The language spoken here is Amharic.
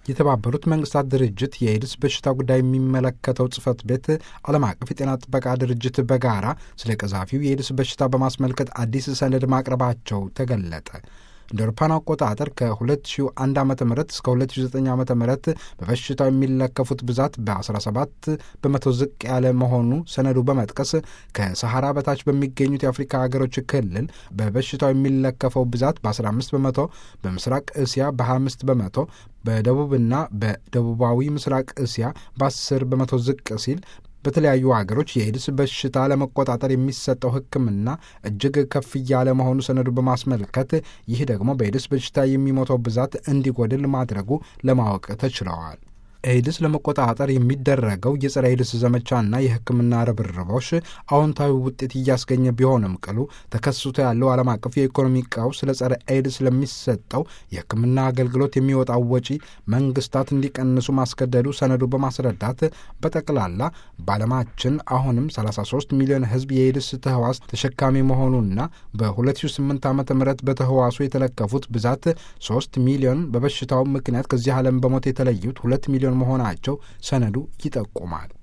የተባበሩት መንግስታት ድርጅት የኤድስ በሽታ ጉዳይ የሚመለከተው ጽህፈት ቤት ዓለም አቀፍ የጤና ጥበቃ ድርጅት በጋራ ስለ ቀዛፊው የኤድስ በሽታ በማስመልከት አዲስ ሰነድ ማቅረባቸው ተገለጠ። እንደ አውሮፓውያን አቆጣጠር ከ2001 ዓ ም እስከ 2009 ዓ ም በበሽታው የሚለከፉት ብዛት በ17 በመቶ ዝቅ ያለ መሆኑ ሰነዱ በመጥቀስ ከሰሐራ በታች በሚገኙት የአፍሪካ ሀገሮች ክልል በበሽታው የሚለከፈው ብዛት በ15 በመቶ፣ በምስራቅ እስያ በ25 በመቶ በደቡብና በደቡባዊ ምስራቅ እስያ በ10 በመቶ ዝቅ ሲል በተለያዩ ሀገሮች የኤድስ በሽታ ለመቆጣጠር የሚሰጠው ሕክምና እጅግ ከፍ እያለ መሆኑ ሰነዱ በማስመልከት ይህ ደግሞ በኤድስ በሽታ የሚሞተው ብዛት እንዲጎድል ማድረጉ ለማወቅ ተችለዋል። ኤድስ ለመቆጣጠር የሚደረገው የጸረ ኤድስ ዘመቻና የሕክምና ርብርቦች አዎንታዊ ውጤት እያስገኘ ቢሆንም ቅሉ ተከስቶ ያለው ዓለም አቀፍ የኢኮኖሚ ቀውስ ለጸረ ኤድስ ለሚሰጠው የሕክምና አገልግሎት የሚወጣው ወጪ መንግስታት እንዲቀንሱ ማስገደዱ ሰነዱ በማስረዳት በጠቅላላ በዓለማችን አሁንም 33 ሚሊዮን ሕዝብ የኤድስ ተህዋስ ተሸካሚ መሆኑና በ2008 ዓ ም በተህዋሱ የተለከፉት ብዛት 3 ሚሊዮን በበሽታው ምክንያት ከዚህ ዓለም በሞት የተለዩት 2 ሚሊዮን መሆናቸው ሰነዱ ይጠቁማል።